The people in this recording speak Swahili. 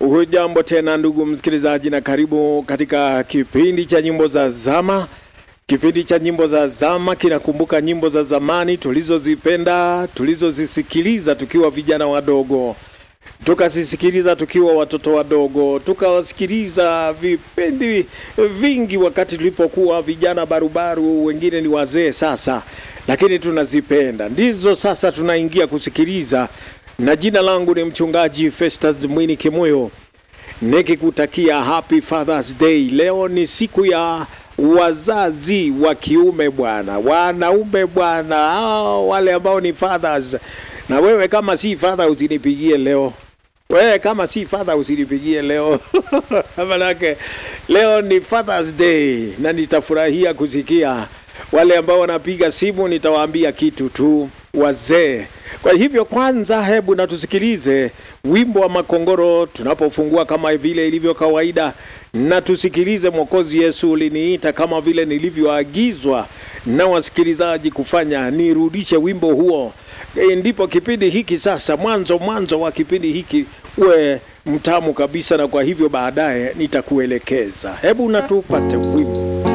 Hujambo tena ndugu msikilizaji, na karibu katika kipindi cha nyimbo za zama. Kipindi cha nyimbo za zama kinakumbuka nyimbo za zamani tulizozipenda, tulizozisikiliza tukiwa vijana wadogo, tukazisikiliza tukiwa watoto wadogo, tukawasikiliza vipindi vingi wakati tulipokuwa vijana barubaru, wengine ni wazee sasa, lakini tunazipenda ndizo sasa tunaingia kusikiliza na jina langu ni mchungaji Festus Mwini Kimoyo nikikutakia happy Father's Day. Leo ni siku ya wazazi wa kiume bwana, wanaume bwana, hao wale ambao ni fathers. Na wewe kama si father usinipigie leo, wewe kama si father usinipigie leo manake leo ni Father's Day na nitafurahia kusikia wale ambao wanapiga simu, nitawaambia kitu tu wazee. Kwa hivyo kwanza, hebu na tusikilize wimbo wa Makongoro tunapofungua kama vile ilivyo kawaida, na tusikilize Mwokozi Yesu uliniita, kama vile nilivyoagizwa na wasikilizaji kufanya, nirudishe wimbo huo. E, ndipo kipindi hiki sasa, mwanzo mwanzo wa kipindi hiki uwe mtamu kabisa, na kwa hivyo baadaye nitakuelekeza. Hebu na tupate wimbo